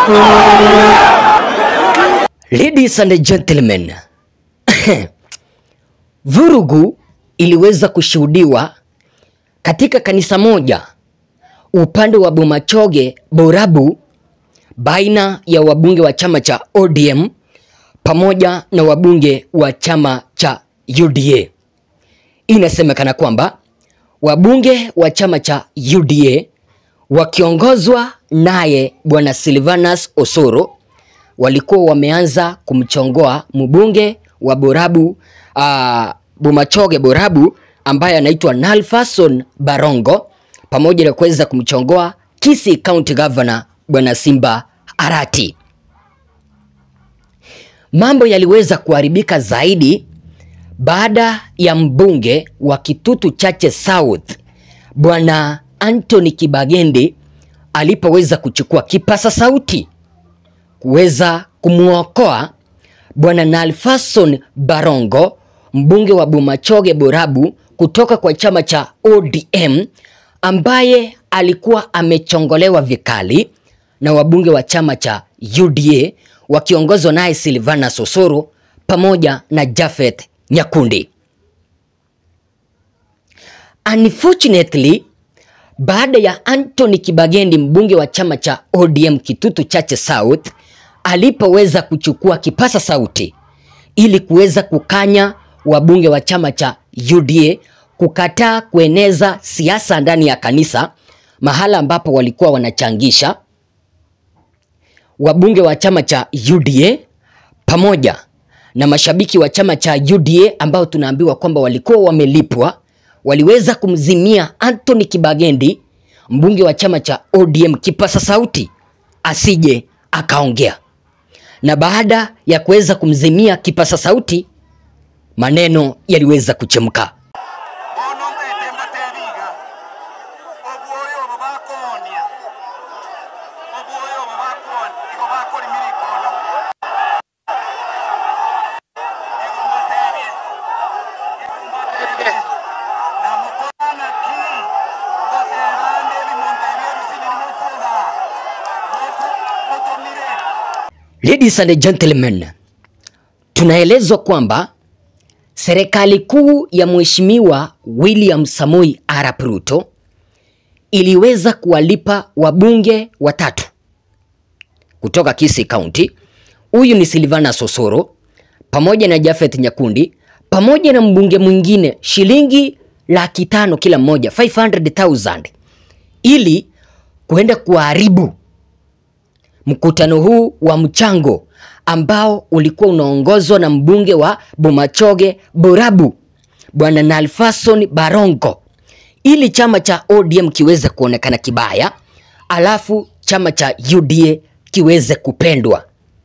Ladies and gentlemen, vurugu iliweza kushuhudiwa katika kanisa moja upande wa Bomachoge Borabu baina ya wabunge wa chama cha ODM pamoja na wabunge wa chama cha UDA. Inasemekana kwamba wabunge wa chama cha UDA wakiongozwa naye bwana Silvanus Osoro walikuwa wameanza kumchongoa mbunge wa Borabu uh, Bomachoge Borabu ambaye anaitwa Nalfason Barongo pamoja na kuweza kumchongoa Kisii County Governor bwana Simba Arati. Mambo yaliweza kuharibika zaidi baada ya mbunge wa Kitutu Chache South bwana Anthony Kibagendi alipoweza kuchukua kipasa sauti kuweza kumwokoa bwana Nalfason Barongo mbunge wa Bomachoge Borabu kutoka kwa chama cha ODM ambaye alikuwa amechongolewa vikali na wabunge wa chama cha UDA wakiongozwa naye Silvanus Osoro pamoja na Japhet Nyakundi. Unfortunately, baada ya Anthony Kibagendi mbunge wa chama cha ODM Kitutu Chache South alipoweza kuchukua kipasa sauti ili kuweza kukanya wabunge wa chama cha UDA kukataa kueneza siasa ndani ya kanisa mahala ambapo walikuwa wanachangisha wabunge wa chama cha UDA pamoja na mashabiki wa chama cha UDA ambao tunaambiwa kwamba walikuwa wamelipwa waliweza kumzimia Anthony Kibagendi mbunge wa chama cha ODM kipasa sauti asije akaongea. Na baada ya kuweza kumzimia kipasa sauti, maneno yaliweza kuchemka. bono mbete mbateriga obwoyo obo bakonia obwoyo obo bakoni igo bakorimira ikono igo mbaterie igo mbaterie namukwana ki ngoterande ebimonterie ebisini nimukuga mutumire Ladies and gentlemen, tunaelezwa kwamba serikali kuu ya Mheshimiwa William Samoi Arap Ruto iliweza kuwalipa wabunge watatu kutoka Kisii County. Huyu ni Silvanus Osoro pamoja na Japhet Nyakundi pamoja na mbunge mwingine shilingi laki tano kila mmoja 500,000 ili kuenda kuharibu mkutano huu wa mchango ambao ulikuwa unaongozwa na mbunge wa Bomachoge Borabu bwana Nalfason Barongo ili chama cha ODM kiweze kuonekana kibaya, alafu chama cha UDA kiweze kupendwa.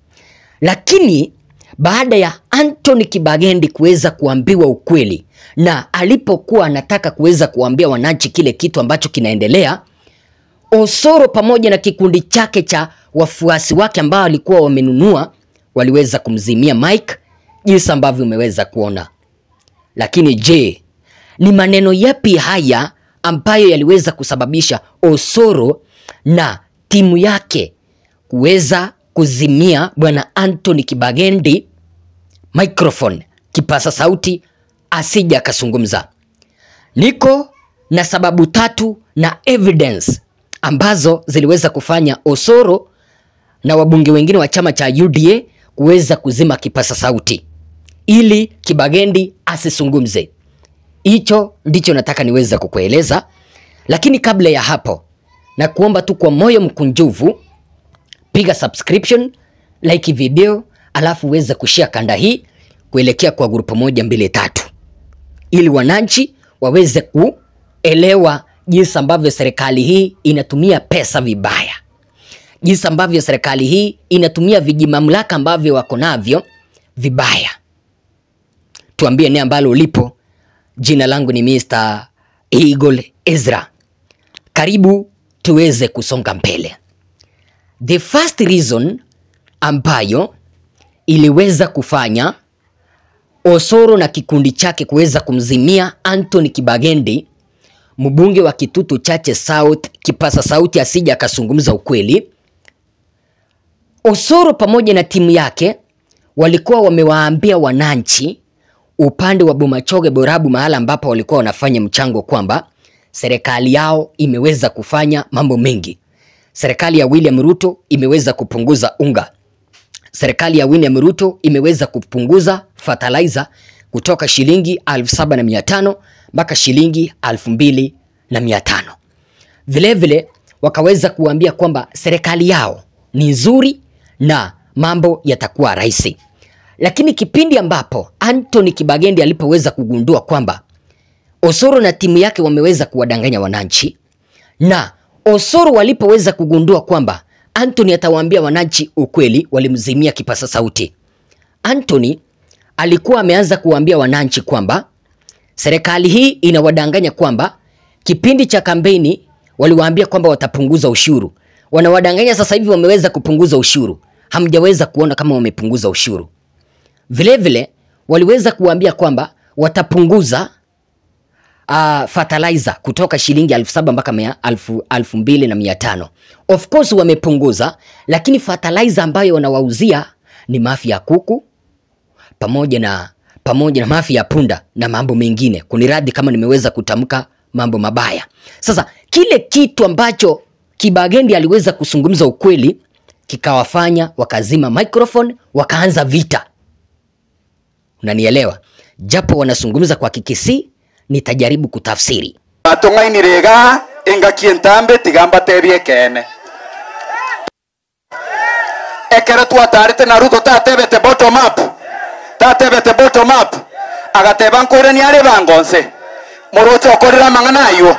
Lakini baada ya Anthony Kibagendi kuweza kuambiwa ukweli na alipokuwa anataka kuweza kuambia wananchi kile kitu ambacho kinaendelea, Osoro pamoja na kikundi chake cha wafuasi wake ambao walikuwa wamenunua waliweza kumzimia Mike jinsi ambavyo umeweza kuona. Lakini je, ni maneno yapi haya ambayo yaliweza kusababisha Osoro na timu yake kuweza kuzimia bwana Anthony Kibagendi microphone, kipasa sauti, asija akazungumza? Niko na sababu tatu na evidence ambazo ziliweza kufanya Osoro na wabunge wengine wa chama cha UDA kuweza kuzima kipasa sauti ili Kibagendi asizungumze. Hicho ndicho nataka niweze kukueleza, lakini kabla ya hapo, na kuomba tu kwa moyo mkunjufu, piga subscription, like video, alafu uweze kushare kanda hii kuelekea kwa grupu moja mbili tatu ili wananchi waweze kuelewa jinsi ambavyo serikali hii inatumia pesa vibaya, jinsi ambavyo serikali hii inatumia vijimamlaka ambavyo wako navyo vibaya. Tuambie ni ambalo ulipo. Jina langu ni Mr. Eagle Ezra. Karibu tuweze kusonga mbele. The first reason ambayo iliweza kufanya Osoro na kikundi chake kuweza kumzimia Anthony Kibagendi mbunge wa Kitutu Chache South kipasa sauti asija akazungumza ukweli Osoro pamoja na timu yake walikuwa wamewaambia wananchi upande wa Bomachoge Borabu, mahala ambapo walikuwa wanafanya mchango, kwamba serikali yao imeweza kufanya mambo mengi. Serikali ya William Ruto imeweza kupunguza unga. Serikali ya William Ruto imeweza kupunguza fertilizer kutoka shilingi 7500 mpaka shilingi 2500. Vilevile wakaweza kuambia kwamba serikali yao ni nzuri na mambo yatakuwa rahisi. Lakini kipindi ambapo Anthony Kibagendi alipoweza kugundua kwamba Osoro na timu yake wameweza kuwadanganya wananchi na Osoro walipoweza kugundua kwamba Anthony atawaambia wananchi ukweli, walimzimia kipasa sauti. Anthony alikuwa ameanza kuwaambia wananchi kwamba serikali hii inawadanganya kwamba kipindi cha kampeni waliwaambia kwamba watapunguza ushuru. Wanawadanganya sasa hivi wameweza kupunguza ushuru. Hamjaweza kuona kama wamepunguza ushuru. Vilevile waliweza kuwaambia kwamba watapunguza uh, fertilizer kutoka shilingi elfu saba mpaka mia- elfu elfu mbili na mia tano. Of course wamepunguza, lakini fertilizer ambayo wanawauzia ni mafi ya kuku pamoja na pamoja na mafi ya punda na mambo mengine. Kuniradhi kama nimeweza kutamka mambo mabaya. Sasa kile kitu ambacho Kibagendi aliweza kuzungumza ukweli kikawafanya wakazima microphone wakaanza vita. Unanielewa? Japo wanazungumza kwa Kikisii, nitajaribu kutafsiri. atung'ainire iga engaki entambe tigamba tebie kene ekero twatarete na ruto tatebete bottom up tatebete bottom up agateba nkore niare bangonse moroche okorera amang'ana ayo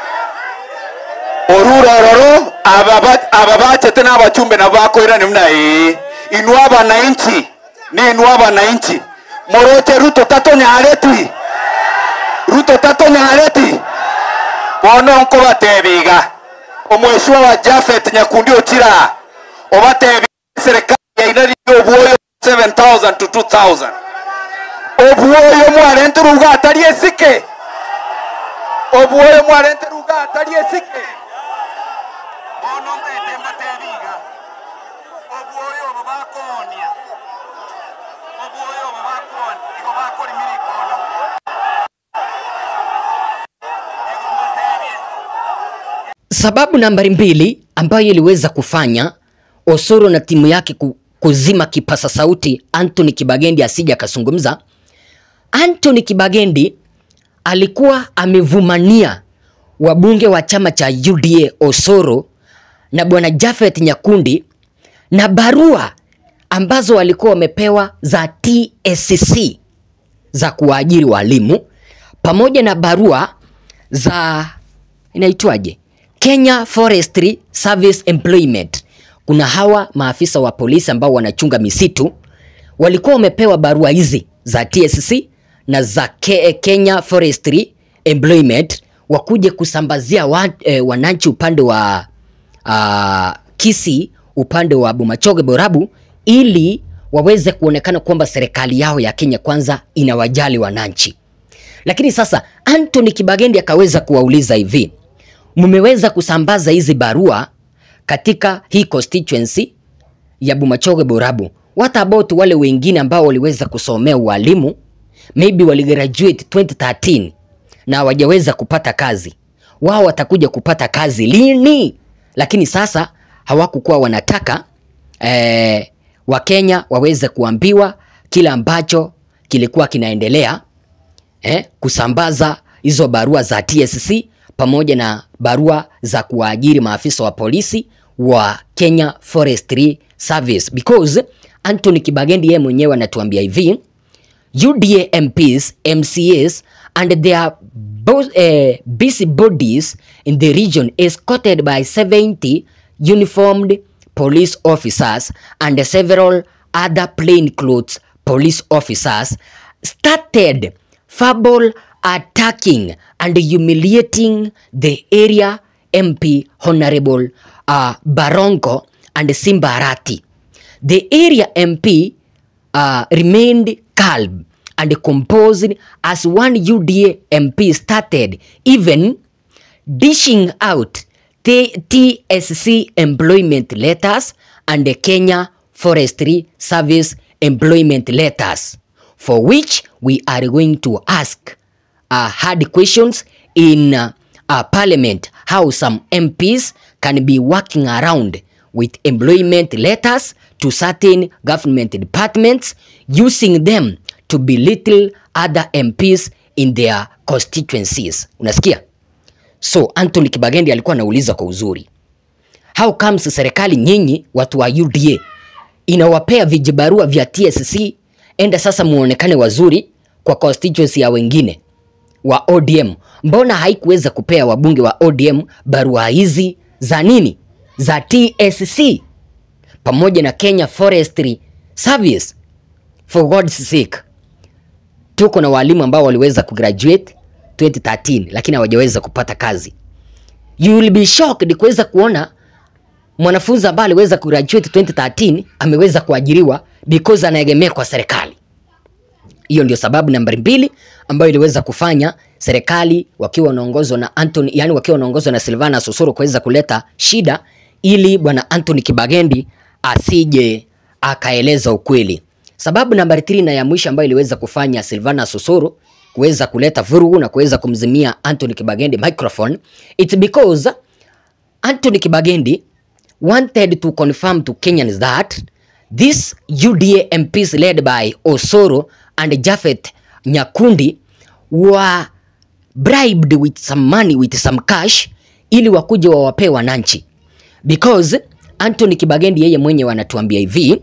orurororo aba ba- aba bachete n'abachumbe nabo bakoira nimuna ii inua abananchi ni inua abananchi moroche ruto tatonyareti ruto tatonyareti bono nkobatebiga omweshwa wa jafet nyakundi okira obatebi serikali yaina riri obwoyo 7000 to 2000 obwoyo mwarente ruga atari esike obwoyo mwarente ruga atari esike bono mbete mbatebiga obwoyo obo bakonia obwoyo obo bakonia igo bakorimira ikono igo mbatebie Sababu nambari mbili ambayo iliweza kufanya Osoro na timu yake ku- kuzima kipasa sauti Anthony Kibagendi asije akazungumza. Anthony Kibagendi alikuwa amevumania wabunge wa chama cha UDA Osoro na bwana Jafet Nyakundi na barua ambazo walikuwa wamepewa za TSC za kuwaajiri walimu pamoja na barua za inaitwaje Kenya Forestry Service Employment. Kuna hawa maafisa wa polisi ambao wanachunga misitu walikuwa wamepewa barua hizi za TSC na za Ke Kenya Forestry Employment wakuje kusambazia wa, eh, wananchi upande wa uh, Kisii upande wa Bomachoge Borabu ili waweze kuonekana kwamba serikali yao ya Kenya kwanza inawajali wananchi. Lakini sasa Anthony Kibagendi akaweza kuwauliza hivi, mmeweza kusambaza hizi barua katika hii constituency ya Bomachoge Borabu. What about wale wengine ambao waliweza kusomea ualimu, maybe waligraduate 2013 na hawajaweza kupata kazi, wao watakuja kupata kazi lini? Lakini sasa hawakukuwa wanataka eh, Wakenya waweze kuambiwa kile ambacho kilikuwa kinaendelea eh, kusambaza hizo barua za TSC pamoja na barua za kuwaajiri maafisa wa polisi wa Kenya Forestry Service because Anthony Kibagendi yeye mwenyewe anatuambia hivi UDA MPs, MCAs and their bo- eh, busy bodies in the region escorted by 70 uniformed police officers and several other plainclothes police officers started verbal attacking and humiliating the area MP Honorable uh, Barongo and Simbarati. The area MP uh, remained calm and composed as one UDA MP started even dishing out T- TSC employment letters and the Kenya Forestry Service employment letters for which we are going to ask uh, hard questions in uh, uh, parliament how some MPs can be working around with employment letters to certain government departments using them to belittle other MPs in their constituencies. Unasikia? So Anthony Kibagendi alikuwa anauliza kwa uzuri. How comes serikali nyinyi watu wa UDA inawapea vijibarua vya TSC enda sasa muonekane wazuri kwa constituency ya wengine wa ODM. Mbona haikuweza kupea wabunge wa ODM barua hizi za nini? Za TSC pamoja na Kenya Forestry Service. For God's sake. Tuko na walimu ambao waliweza kugraduate 2013 lakini hawajaweza kupata kazi. You will be shocked kuweza kuona mwanafunzi ambaye aliweza kugraduate 2013 ameweza kuajiriwa because anaegemea kwa serikali. Hiyo ndio sababu nambari mbili ambayo iliweza kufanya serikali wakiwa wanaongozwa na Anthony, yani wakiwa wanaongozwa na Silvana Susuru kuweza kuleta shida ili bwana Anthony Kibagendi asije akaeleza ukweli. Sababu nambari 3 na ya mwisho ambayo iliweza kufanya Silvana Susuru kuweza kuleta vurugu na kuweza kumzimia Anthony Kibagendi microphone, it's because Anthony Kibagendi wanted to confirm to Kenyans that these UDA MPs led by Osoro and Japhet Nyakundi were bribed with some money with some cash ili wakuje wawapee wananchi because Anthony Kibagendi yeye mwenye wanatuambia hivi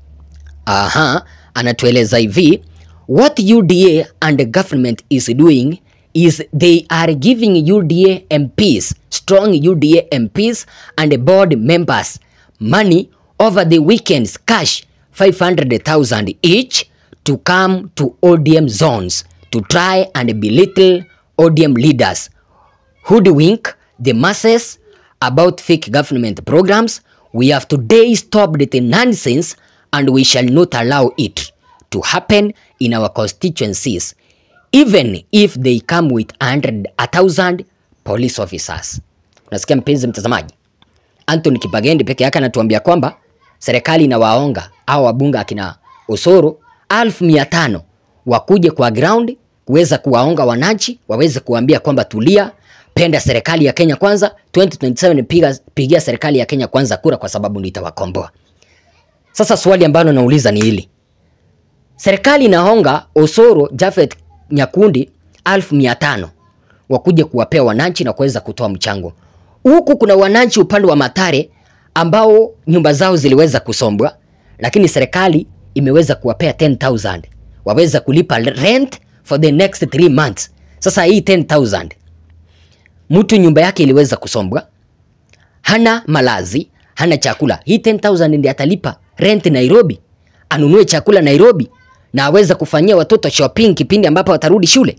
aha, anatueleza hivi what UDA and the government is doing is they are giving UDA MPs, strong UDA MPs and board members money over the weekends cash 500,000 each to come to ODM zones to try and belittle ODM leaders hoodwink the masses about fake government programs. We have today stopped the nonsense and we shall not allow it to happen in our constituencies even if they come with a hundred, a thousand police officers. Unasikia mpenzi mtazamaji, Anthony Kibagendi peke yake anatuambia kwamba serikali inawaonga au wabunge akina Osoro elfu mia tano wakuje kwa ground kuweza kuwaonga wananchi, waweze kuambia kwamba tulia, penda serikali ya Kenya kwanza, 2027 piga, pigia serikali ya Kenya kwanza kura kwa sababu nitawakomboa. Sasa swali ambalo nauliza ni hili, serikali inaonga Osoro Japhet Nyakundi elfu mia tano wakuje kuwapea wananchi na kuweza kutoa mchango. Huku kuna wananchi upande wa Matare ambao nyumba zao ziliweza kusombwa, lakini serikali imeweza kuwapea 10000 waweza kulipa rent for the next 3 months. Sasa hii 10000 mtu nyumba yake iliweza kusombwa, hana malazi, hana chakula, hii 10000 ndiye atalipa rent Nairobi, anunue chakula Nairobi na aweza kufanyia watoto shopping kipindi ambapo watarudi shule.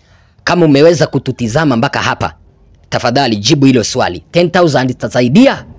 Kama umeweza kututizama mpaka hapa, tafadhali jibu hilo swali. 10000 itasaidia